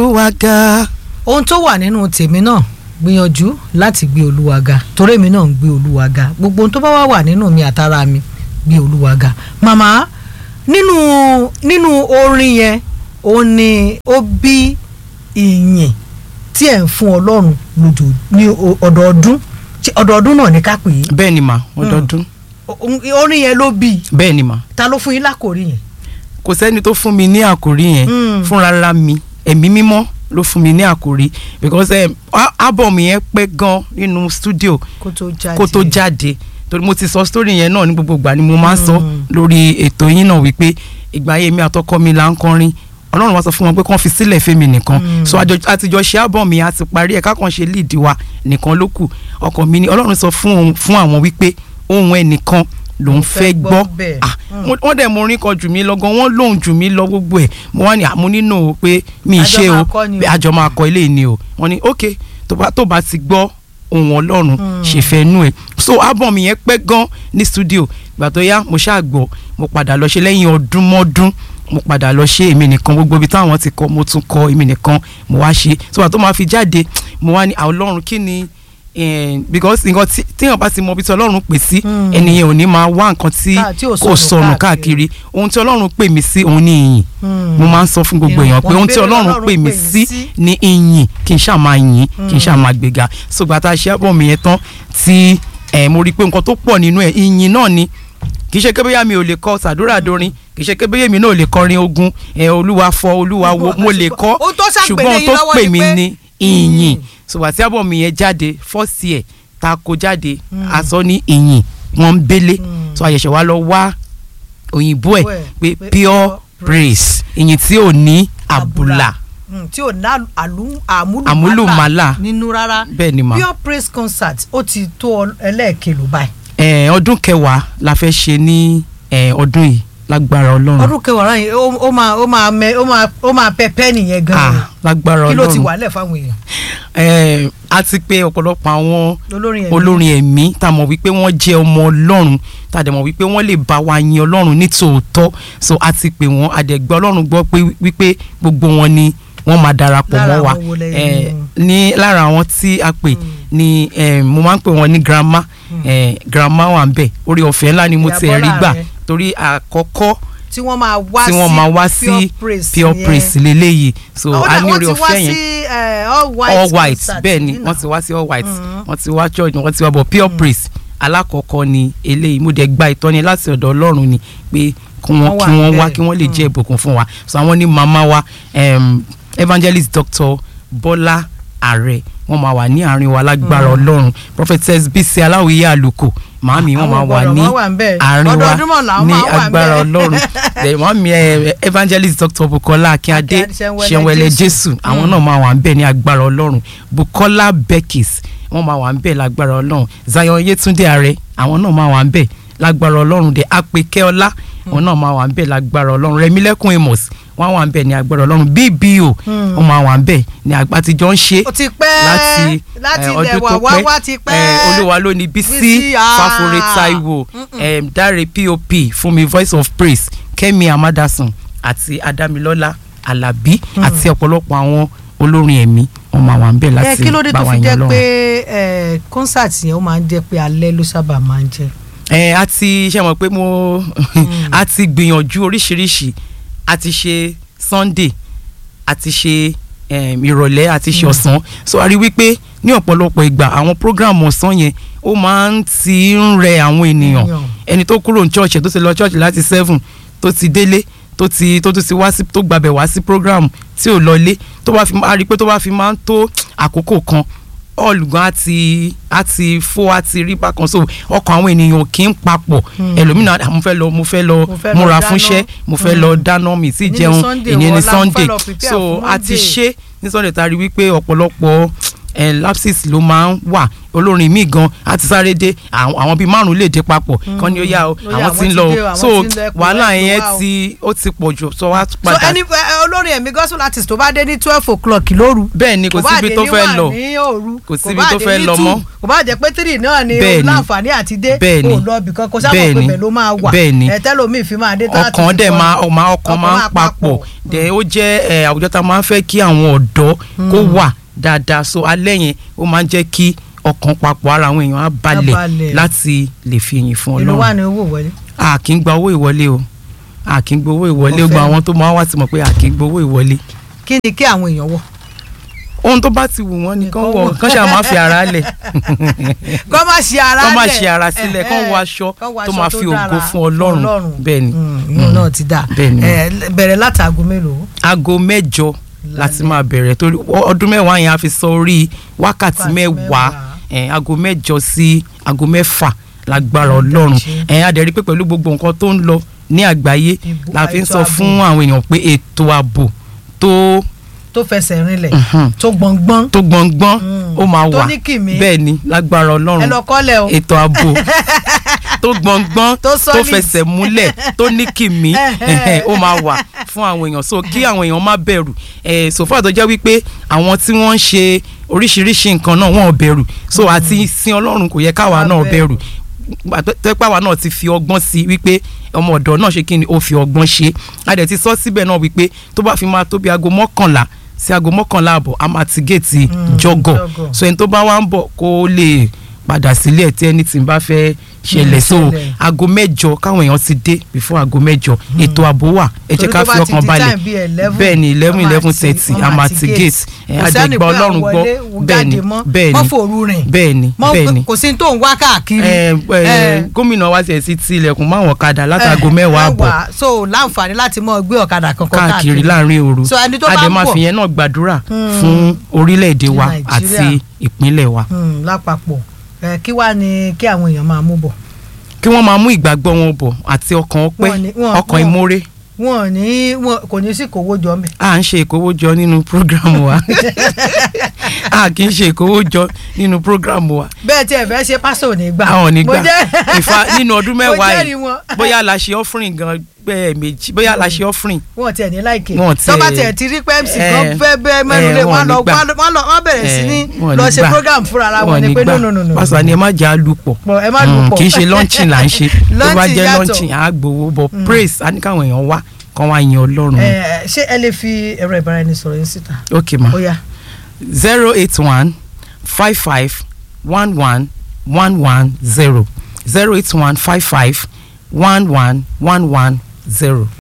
olúwa ga. ohun tó wà nínú tèmi náà gbìyànjú láti gbé olúwa ga torí èmi náà ń gbé olúwa ga gbogbo ohun tó bá wà wà nínú mi àtàrà mi gbé olúwa ga màmá nínú nínú orin yẹn òun ni ó bí ìyìn tí ẹ̀ ń fún ọlọ́run lójó ní o- ọdọọdún Ṣé ọdọọdún náà ní ká pè é bẹ́ẹ̀ ni mà ọdọọdún O- orin yẹn ló bí i. bẹ́ẹ̀ ni mà ta ló fún yín lákòrí yẹn. kò sẹ́ni tó fún mi ní àkòrí yẹn Mm. fúnra mi ẹ̀mí mímọ́ ló fún mi ní àkòrí because um, a- album yẹn pẹ́ gan nínú studio kó tó jáde kó tó jáde torí mo ti sọ story yẹn náà ní gbogbo ìgbà ni mo máa ń sọ Mm. lórí ètò yín náà wípé ìgbà yẹn mi àtọkọ mi là ń kọrin ọlọ́run wá sọ fún wọn pé kàn fi sílẹ̀ fẹ́mi nìkan Mm. so àjọ àtijọ́ ṣe album yẹn àti parí ẹ̀ kákan ṣe lead wa nìkan ló kù ọkàn mi ni ọlọ́run sọ fún òun- fún àwọn wípé ohun ẹnìkan lòun fẹ́ gbọ́ bẹ́ẹ̀. ah Mm. wọ́n wọ́n dẹ̀ mo orin kan jù mí lọ gan wọ́n lóhùn jù mí lọ gbogbo ẹ̀ mo wá ní àmú nínú pé mi ì Àjọ ṣe máa o kọ́ ni o. pé àjọ máa kọ ilé ni o wọ́n ní ok tó bá tó bá ti gbọ́ ohun ọlọ́run Mm. ṣèfẹ́ nú ẹ̀ so album yẹn pẹ́ gan ní studio ìgbà tó yá mo ṣáà gbọ́ mo padà lọ ṣe lẹ́yìn ọdún mọ́dún mo padà lọ ṣe èmi nìkan gbogbo ibi táwọn ti kọ mo tún kọ èmi nìkan mo wá ṣe so àtọ́ máa fi jáde mo wá ní "Ah, ọlọ́run kí ni eh, because nǹkan tí téèyàn bá ti mọ ibi tí ọlọ́run pè sí Mm. ẹnìyẹn ò ní máa wá nǹkan tí Ká- tí ò kò sọnù sọnù káàkiri. káàkiri ohun tí ọlọ́run pè mí sí òun ní ìyìn Mm. mo máa ń sọ fún gbogbo èèyàn pé Wọ́n ohun tí béèrè ọlọ́run Ọlọ́run pè mí pè sí sí. ní ìyìn kì í ṣáà máa yìn kì í ṣáà máa gbéga so gbà tá a ṣe àbọ̀ mi yẹn tán tí eh, mo rí i pé nǹkan tó pọ̀ nínú ẹ̀ ìyìn náà ni kì í ṣe kébéyà mi ò lè kọ sàdúrà dorin kì í ṣe kébéyà mi náà ò lè kọrin ogun ẹ olúwa fọ olúwa wo mo lè kọ Ohun tó ṣàgbélé ṣùgbọ́n ohun yín tó lọ́wọ́ pè ni mí pé- ní ìyìn so gbà tí àbọ̀ mi yẹn jáde first year tá a kó jáde a sọ ní ìyìn wọn ń bélé Mm. so àyẹ̀ṣẹ̀ wa lọ wá òyìnbó ẹ̀ Pé- pé pé pure pure praise ìyìn tí ò ní àbùlà Mm, tí ò ná àlú- àmúlùmálà Àmúlùmálà. nínú rárá bẹ́ẹ̀ ni mà. pure praise concert ó ti tó ọ- ẹlẹ́ẹ̀kẹlò báyìí Eh, ọdún kẹwàá la fẹ́ ṣe ní eh, ọdún yìí lágbára ọlọ́run ọdún kẹwàá yìí ó ó máa ó máa mẹ ó máa ó máa pẹpẹ nìyẹn gan ah lágbára kí ló ti ọlọ́run wà lẹ̀ fáwọn èèyàn Eh, a ti pé ọ̀pọ̀lọpọ̀ àwọn olórin ẹ̀mí olórin ẹ̀mí tá a mọ̀ wípé wọ́n jẹ́ ọmọ ọlọ́run tá a dẹ̀ mọ̀ wípé wọ́n lè bá wa yin ọlọ́run ní tòótọ́ so a ti pè wọ́n a dẹ̀ gbọ́ ọlọ́run gbọ́ pé wípé gbogbo wọn ni wọ́n máa darapọ̀ Lára mọ́ wa àwọn wo lẹ Eh, ní? ní lára àwọn tí a pè ni eh, mo máa ń pè wọ́n ní grandma eh, grandma wà ń bẹ̀ orí ọ̀fẹ́ ńlá ni mo Ìyá ti rí Bọ́lá gbà rẹ. torí àkọ́kọ́ tí wọ́n máa wá tí sí wọ́n máa wá sí pure praise pure yẹn. praise leléyìí so Àwọn a náà ní wọ́n orí ti wá ọ̀fẹ́ yẹn sí, eh, all white all white concert bẹ́ẹ̀ ni yìí wọ́n náà. ti wá sí all white Mhm. wọ́n ti wá church wọ́n ti wá bọ̀ pure praise alákọ̀ọ́kọ́ ni eléyìí mo dẹ̀ gba ìtọ́ni láti ọ̀dọ̀ ọlọ́run ni pé kí wọ́n Wọ́n wà kí wọ́n wá bẹ́ẹ̀. kí wọ́n lè jẹ́ Mm. ìbùkún fún wa so àwọn ní màmá wa um, evangelist doctor bọ́lá ààrẹ wọ́n máa wà ní àárín wa lágbára ọlọ́run prophetess bísí aláwìyé àlùkò màámi wọ́n Àwọn máa wà gbọ́dọ̀ ní wọ́n wà ń bẹ̀. àárín wa Ọdọọdún mọ̀ làwọn ní máa wà ń agbára bẹ̀. ọlọ́run Then màámi eh, evangelist doctor bukola akíndé Akíndé Ṣẹ̀nwẹ̀lẹ̀ ṣẹ̀nwẹ̀lẹ̀ Jésù. jésù àwọn náà máa wà ń bẹ̀ ní agbára ọlọ́run bukola beckis wọ́n máa wà ń bẹ̀ lágbára ọlọ́run zion yetunde ààrẹ àwọn náà máa wà ń bẹ̀ lágbára ọlọ́run de apèkẹ́ ọlá àwọn náà máa wà ń bẹ̀ lágbára ọlọ́run rẹ̀mílẹ́kùn amos wọ́n wà ń bẹ̀ ní agbára ọlọ́run bbo Hmm. wọ́n máa wà ń bẹ̀ ní àgbà àtijọ́ ń ṣe ó ti pẹ́ láti láti eh, ilẹ̀ ọdún wà tó wá pẹ́ wá ti pẹ́ eh, olúwa ló ní bísí Bísí, ah. fáforé taiwo em, dáre pop fúnmi voice of praise kẹ́mi amadasun àti adamilọ́lá alábí àti ọ̀pọ̀lọpọ̀ àwọn olórin ẹ̀mí wọ́n máa wà ń bẹ̀ ẹ láti kí ló dé bá tó wa fi yan jẹ́ Ọlọ́run. pé eh, concert yẹn ó máa ń jẹ́ pé alẹ́ ló sábà máa ń jẹ́ ẹ a ti ṣe mọ̀ pé mo a ti gbìyànjú oríṣiríṣi a ti ṣe sunday a ti ṣe em, ìrọ̀lẹ́ a ti ṣe ọ̀sán so a rí wípé ní ọ̀pọ̀lọpọ̀ ìgbà àwọn program ọ̀sán yẹn ó máa ń ti ń rẹ àwọn ènìyàn Ènìyàn. ẹni tó kúrò ní church ẹ̀ tó ti lọ church láti seven tó ti délé tó ti tó tún ti wá sí tó gbàbẹ̀ wá sí program tí ò lọlé tó bá fi a rí i pé tó bá fi máa ń tó àkókò kan ọ̀lùgán á ti á ti fó á ti rí bákan so ọkàn àwọn ènìyàn kì í papọ̀ ẹlòmínà "Ah, mo fẹ́ lọ mo fẹ́ lọ Mo fẹ́ lọ múra dáná." fúnṣẹ́ mo fẹ́ lọ dáná mi sí Ní jẹun Sunday, ìyẹn ní wọ́n lá, mo fẹ́ Sunday lọ prepare so fún a ti Monday. ṣe ní Sunday ta rí wípé ọ̀pọ̀lọpọ̀ ẹ lapsis ló máa ń wà olórin míì gan á ti sáré dé àwọn àwọn bíi márùn lè dé papọ̀ kán ní ó yá o Ó yá, àwọn ti ń àwọn lọ ti dé o, o àwọn so ti ń lọ, ẹ pè wàhálà wá, ẹ pè yẹn wá o. ti ó ti pọ̀ jù so wá so padà ẹni ẹ, olórin ẹ̀mí gospel artist tó bá dé ní twelve o'clock lóru bẹ́ẹ̀ ni kò bá síbi dé tó ní fẹ́ one lọ ní òru Kò síbi bá tó dé fẹ́ ní lọ two, mọ́. kò bá jẹ́ pé three náà ni Bẹ́ẹ̀ o ni. láǹfààní àti dé Bẹ́ẹ̀ ni. kò lọ ibì kan kò sábà Bẹ́ẹ̀ pé ni. bẹ́ẹ̀ ló máa wà Bẹ́ẹ̀ ni. ẹ tẹ́lómi fi máa dé tá a ti ọkàn fi dẹ̀ kọrin. máa ọmọ ọkàn máa ń papọ̀ dẹ̀ ó jẹ́ ẹ, àwùjọ tá a máa ń fẹ́ kí àwọn ọ̀dọ́ kó wà dáadáa so alẹ́ yẹn ó máa ń jẹ́ kí ọkàn papọ̀ ara àwọn èèyàn á balẹ̀ balẹ̀. láti lè fi ìyìn fún ìlú wà Ọlọ́run ní owó wọlé. a kì í gba owó ìwọlé o a kì í gba owó ìwọlé Ọ̀fẹ́ gba ni. àwọn tó máa wá ti mọ̀ pé a kì í gba owó ìwọlé kí ni kí àwọn èèyàn wọ. ohun tó bá ti wù wọ́n ni kán Nìkan wọ̀ wọ̀. kán ṣáà máa fi ara lẹ̀ kọ́ máa ṣe ara kán máa lẹ̀. ṣe ara sílẹ̀ kán wọ aṣọ Kán wọ tó aṣọ máa fi ògo dára fún Ọlọ́run bẹ́ẹ̀ ni ìyẹn náà ti dà Bẹ́ẹ̀ ni. Ẹ, bẹ̀rẹ̀ láti aago mélòó. aago mẹ́jọ láti Lálẹ́. máa bẹ̀rẹ̀ torí ọdún mẹ́wàá yẹn a fi sọ orí wákàtí Wákàtí mẹ́wàá mẹ́wàá. ẹ̀, aago mẹ́jọ sí aago mẹ́fà lágbára Ó Ọlọ́run dájú. ẹ̀ a dẹ̀ rí pé pẹ̀lú gbogbo nǹkan tó ń lọ ní àgbáyé Ìbò- la fi ń ètò sọ ààbò. fún àwọn èèyàn pé ètò ààbò tó tó fẹsẹ̀ rinlẹ̀ Mhm. tó gbọ̀ngbọ́n tó gbọ̀ngbọ́n Mm. ó máa Tó wà ní kìmí. bẹ́ẹ̀ ni lágbára ẹ Ọlọ́run lọ kọ́lẹ̀ o. ètò ààbò tó gbọ̀ngbọ́n Tó tó solid. fẹsẹ̀ múlẹ̀ tó ní kìmí Ẹhẹ́. ó máa wà fún àwọn èèyàn so kí àwọn èèyàn má bẹ̀rù ẹ̀ sòfà tó jẹ́ wípé àwọn tí wọ́n ń ṣe oríṣiríṣi nǹkan náà wọ́n ò bẹ̀rù so àti sin Ọlọ́run kò yẹ káwa Má náà bẹ̀rù. bẹ̀rù tẹ́pẹ́ àwa náà ti fi ọgbọ́n sí wípé ọmọ ọ̀dọ́ náà ṣe kí ni ó fi ọgbọ́n ṣe a dẹ̀ ti sọ síbẹ̀ náà wípé tó bá fi máa tó bí aago mọ́kànlá sí aago mọ́kànlá àbọ̀ a máa ti géètì Mm, jọgọ̀ jọgọ̀. so ẹni tó bá wá ń bọ̀ kó lè padà sílẹ̀ tí ẹni tí ń bá fẹ́ ṣẹlẹ̀ so ṣẹlẹ̀. aago mẹ́jọ káwọn èèyàn ti dé before aago mẹ́jọ ètò ààbò wà ẹ jẹ́ Torí ká tó fi bá ti ọkàn di balẹ̀ time bíi 11, bẹ́ẹ̀ ni eleven wọ́n máa eleven ti- thirty wọ́n a máa máa ti ti gate. gate ẹ Kò sẹ́ni àjẹgbà pé Ọlọ́run àwọn gbọ́ wọlé, bẹ́ẹ̀ ni jáde mọ́, bẹ́ẹ̀ mọ́ ni fòru rìn. bẹ́ẹ̀ ni Mọ́ bẹ́ẹ̀ ni kò sí tó ń wá káàkiri. ẹ ẹ Ẹ. gómìnà wa tiẹ̀ sí ti ilẹ̀kùn máwọn ọ̀kadà látago mẹ́wàá àbọ̀ so láǹfààní láti mọ gbé ọ̀kadà kankan káàkiri láàrin òru So, ẹni tó bá a dẹ̀ ń máa bọ̀- fi yẹn náà gbàdúrà Hmm. fún orílẹ̀-èdè wa Nàìjíríà. àti ìpínlẹ̀ wa Hmm, lápapọ̀ ẹ kí wàá ní kí àwọn èèyàn máa mú bọ̀. kí wọ́n máa mú ìgbàgbọ́ wọn bọ̀ àti ọkàn ọpẹ́ Wọ́n ní- wọ́n- ọkàn wọ́n- ìmoore wọn ò ní wọn kò ní sí kówó jọ mẹ́. à ń ṣe ìkówójọ nínú prógrámù wa a kì í ṣe ìkówójọ nínú prógrámù wa bẹ́ẹ̀ tí ẹ fẹ́ ṣe pásítọ̀ ò ní gbà. àwọn ò ní Mo gbà jẹ́- ìfà nínú ọdún Mo mẹ́wàá jẹ́rìí yìí wọn. bóyá la ṣe offering gan bẹ́ẹ̀ méjì bóyá la ṣe offering wọn tiẹ̀ ní láìkè Wọn tó bá tiẹ̀- tiẹ̀ ti rí pé mc Eh, kan fẹ́ bẹ́ẹ̀ mẹ́nu lé eh, wọn wọn lọ ní gbà. wọn lọ wọn bẹ̀rẹ̀ sí ní Eh, wọn lọ ní ṣe gbà. program fúnra ara wọn Wọn ni ní pé gbà. no no no no pásítọ̀ ni ẹ má jẹ́ àlùpọ̀ Pọ̀, ẹ má lù Mm, pọ̀. kì í ṣe launching là ń ṣe tó bá Launching jẹ́ yàtọ̀. launching à á gbowó bọ̀ praise á ní káwọn èèyàn wá kán wá yin Ọlọ́run Eh, ṣé ẹ lè fi ẹ̀rọ ìbáraẹnisọ̀rọ̀ yín síta ok ma ó yá zero eight one five five one one one one zero zero eight one five five one one one one zero.